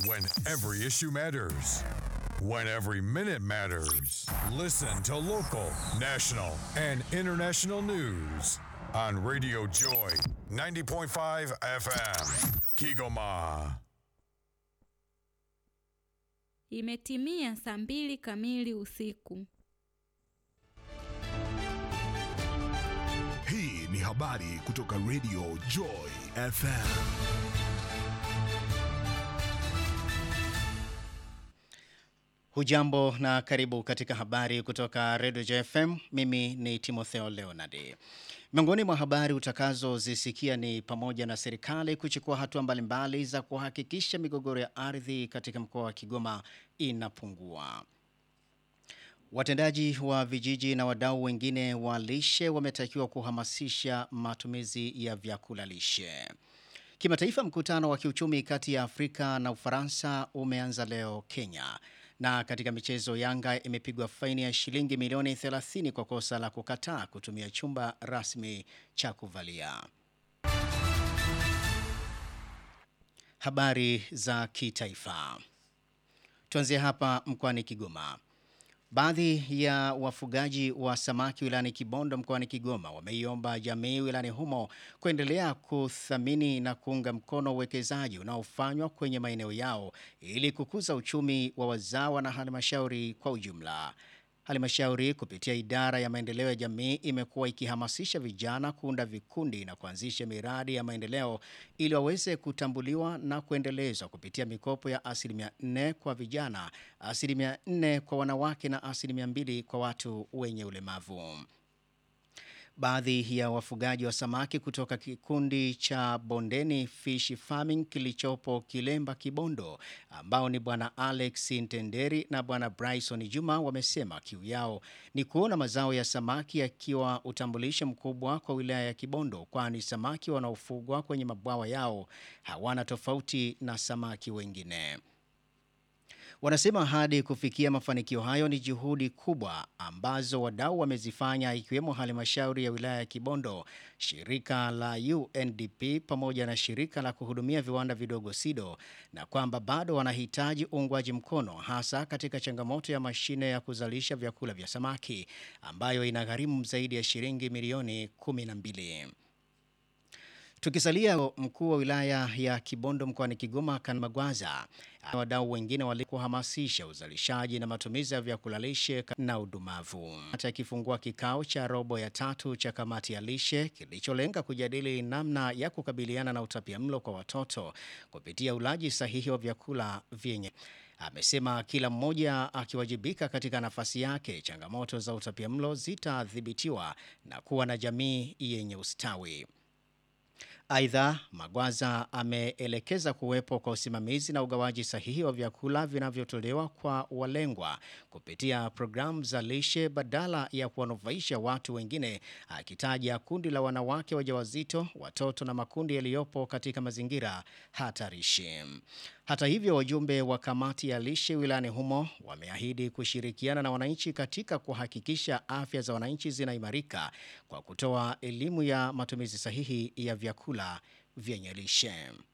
When every issue matters. When every minute matters. Listen to local, national, and international news on Radio Joy 90.5 FM. Kigoma. Imetimia saa mbili kamili usiku. Hii ni habari kutoka Radio Joy FM. Hujambo na karibu katika habari kutoka Radio JFM. Mimi ni Timotheo Leonard. Miongoni mwa habari utakazozisikia ni pamoja na serikali kuchukua hatua mbalimbali za kuhakikisha migogoro ya ardhi katika mkoa wa Kigoma inapungua. Watendaji wa vijiji na wadau wengine wa lishe wametakiwa kuhamasisha matumizi ya vyakula lishe. Kimataifa, mkutano wa kiuchumi kati ya Afrika na Ufaransa umeanza leo Kenya. Na katika michezo, Yanga imepigwa faini ya shilingi milioni 30 kwa kosa la kukataa kutumia chumba rasmi cha kuvalia. Habari za kitaifa. Tuanzie hapa mkoani Kigoma. Baadhi ya wafugaji wa samaki wilayani Kibondo mkoani Kigoma wameiomba jamii wilayani humo kuendelea kuthamini na kuunga mkono uwekezaji unaofanywa kwenye maeneo yao ili kukuza uchumi wa wazawa na halmashauri kwa ujumla. Halmashauri kupitia idara ya maendeleo ya jamii imekuwa ikihamasisha vijana kuunda vikundi na kuanzisha miradi ya maendeleo ili waweze kutambuliwa na kuendelezwa kupitia mikopo ya asilimia 4 kwa vijana, asilimia 4 kwa wanawake na asilimia 2 kwa watu wenye ulemavu. Baadhi ya wafugaji wa samaki kutoka kikundi cha Bondeni Fish Farming kilichopo Kilemba Kibondo, ambao ni bwana Alex Ntenderi na bwana Bryson Juma, wamesema kiu yao ni kuona mazao ya samaki yakiwa utambulisho mkubwa kwa wilaya ya Kibondo, kwani samaki wanaofugwa kwenye mabwawa yao hawana tofauti na samaki wengine. Wanasema hadi kufikia mafanikio hayo ni juhudi kubwa ambazo wadau wamezifanya ikiwemo halmashauri ya wilaya ya Kibondo, shirika la UNDP pamoja na shirika la kuhudumia viwanda vidogo SIDO, na kwamba bado wanahitaji uungwaji mkono hasa katika changamoto ya mashine ya kuzalisha vyakula vya samaki ambayo inagharimu zaidi ya shilingi milioni 12. Tukisalia mkuu wa wilaya ya Kibondo mkoani Kigoma kan Magwaza wadau wengine walikuhamasisha uzalishaji na matumizi ya vyakula lishe na udumavu. Hata akifungua kikao cha robo ya tatu cha kamati ya lishe kilicholenga kujadili namna ya kukabiliana na utapiamlo kwa watoto kupitia ulaji sahihi wa vyakula vyenye amesema kila mmoja akiwajibika katika nafasi yake, changamoto za utapiamlo zitadhibitiwa na kuwa na jamii yenye ustawi. Aidha, Magwaza ameelekeza kuwepo kwa usimamizi na ugawaji sahihi wa vyakula vinavyotolewa kwa walengwa kupitia programu za lishe badala ya kuwanufaisha watu wengine, akitaja kundi la wanawake wajawazito, watoto na makundi yaliyopo katika mazingira hatarishi. Hata hivyo, wajumbe wa kamati ya lishe wilayani humo wameahidi kushirikiana na wananchi katika kuhakikisha afya za wananchi zinaimarika kwa kutoa elimu ya matumizi sahihi ya vyakula vyenye lishe.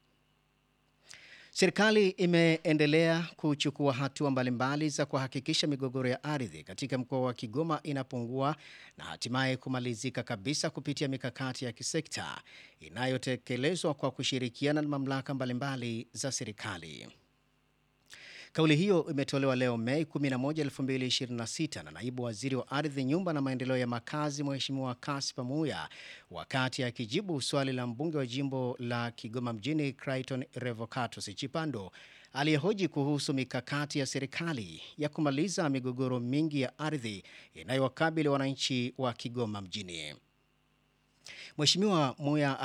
Serikali imeendelea kuchukua hatua mbalimbali za kuhakikisha migogoro ya ardhi katika mkoa wa Kigoma inapungua na hatimaye kumalizika kabisa kupitia mikakati ya kisekta inayotekelezwa kwa kushirikiana na mamlaka mbalimbali za serikali. Kauli hiyo imetolewa leo Mei 11, 2026 na naibu waziri wa ardhi, nyumba na maendeleo ya makazi, Mheshimiwa Kaspa Muya wakati akijibu swali la mbunge wa jimbo la Kigoma mjini Clayton Revocatus Chipando aliyehoji kuhusu mikakati ya serikali ya kumaliza migogoro mingi ya ardhi inayowakabili wananchi wa Kigoma mjini. Mheshimiwa Muya